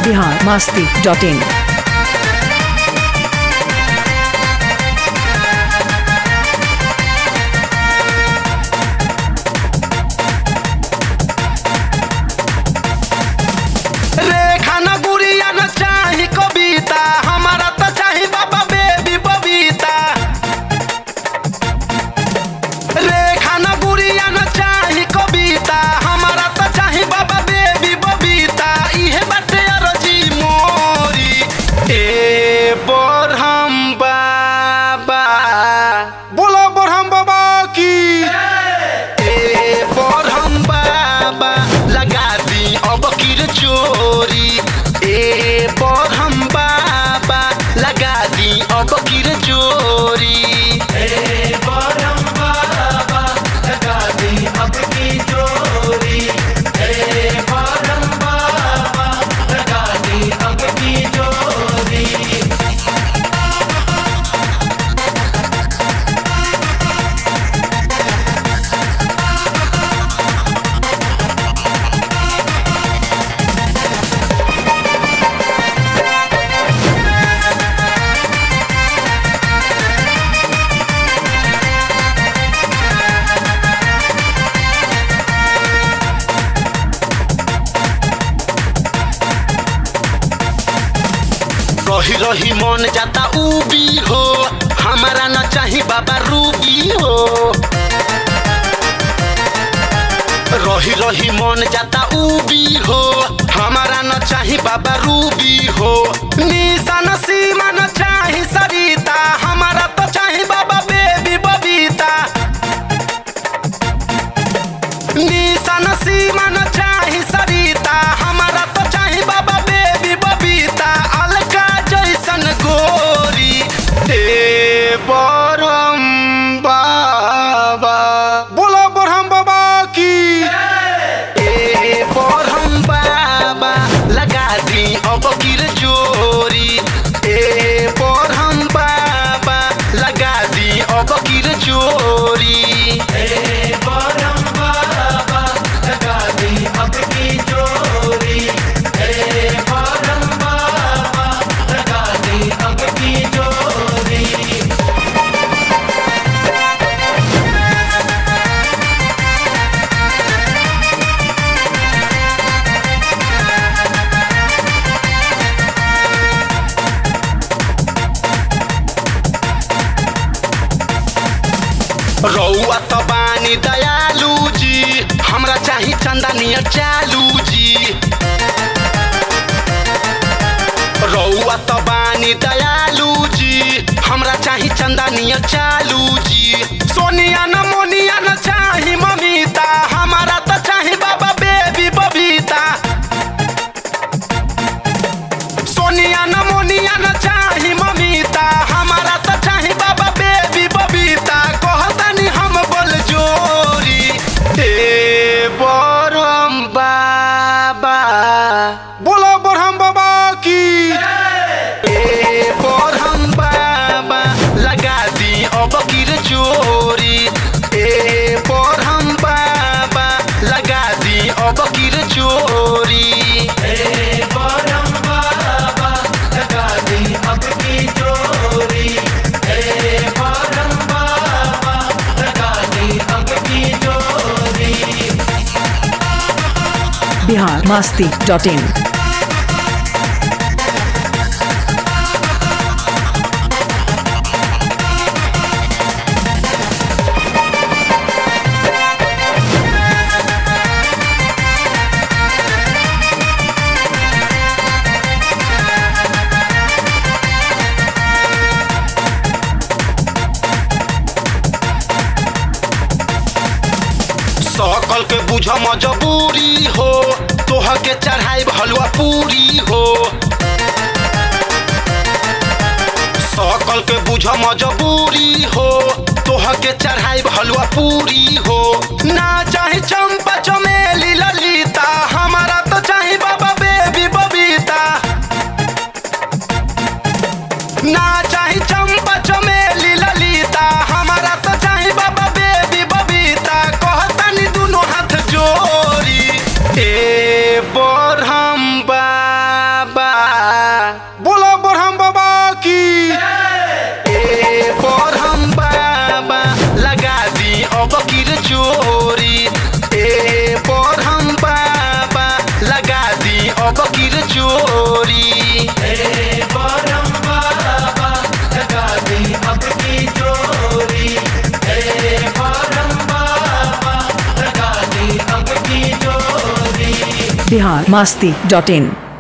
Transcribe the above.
Bihar Masti dot in रेखा न गुड़िया न चाही कविता हमारा तो चाही बाबा बेबी बबीता रेखा न गुड़िया न चाही कविता हमारा तो चाही बाबा बेबी बबीता इहे बाटे अरजी मोरी ए बोरहम बाबा बोलो बोरहम बाबा की ए बोरहम बाबा लगा दी अब किर चोरी ए बोरहम बाबा लगा दी अब किर चोरी ए बोरहम बाबा लगा दी अब की चोरी ए बोरहम बाबा लगा दी अब की चोरी रही रही मन जाता उबी हो हमारा न चाही बाबा रूबी हो रही रही मन जाता उबी हो हमारा न चाही बाबा रूबी हो निशान सीमा न चाही सरिता हमारा तो चाही बाबा बेबी बबीता निशान सीमा न चाही सरिता हमारा तो चाही बाबा बेबी बबीता अलका जैसन गोरी ए बरम बाबा बोलो बरहम बाबा की ए बरहम बाबा लगा दी अब किर चोरी ए बरहम बाबा लगा दी अब किर चोरी ए बरहम बाबा लगा दी अब की चोरी ए बरहम बाबा लगा दी अब की चोरी रौआ त बानी दयालु जी हमरा चाही चंदा नियर चालू जी रौआ त बानी दयालु जी हमरा चाही चंदा नियर चालू जी सोनिया न मोनिया न चाही ममिता हमारा त चाही बाबा बेबी बबीता सोनिया न मोनिया न चाही ममिता हमारा त चाही बाबा बेबी बबीता कहतनी हम बोल जोरी ए बरम बाबा बोलो बरहम बाबा की ए बरहम बाबा लगा दी अब किर चोरी ए बरहम बाबा लगा दी अब किर चोरी ए बरहम बाबा लगा दी अब की चोरी ए बरहम बाबा लगा दी अब की चोरी बिहार मस्ती डॉट इन सकल के बुझ मजबूरी हो तोह के चढ़ाई हलवा पूरी हो सकल के बुझ मजबूरी हो तोह के चढ़ाई हलवा पूरी हो ना चाहे चंपा चमेली ललिता हमारा तो चाहे बाबा बेबी बबीता ना चाहे चंपा चमेली ललिता हमारा तो चाहे बाबा बेबी बबीता कहतनी दुनो हाथ जोड़ी ए बरहम बाबा बिहार मास्ती डॉट इन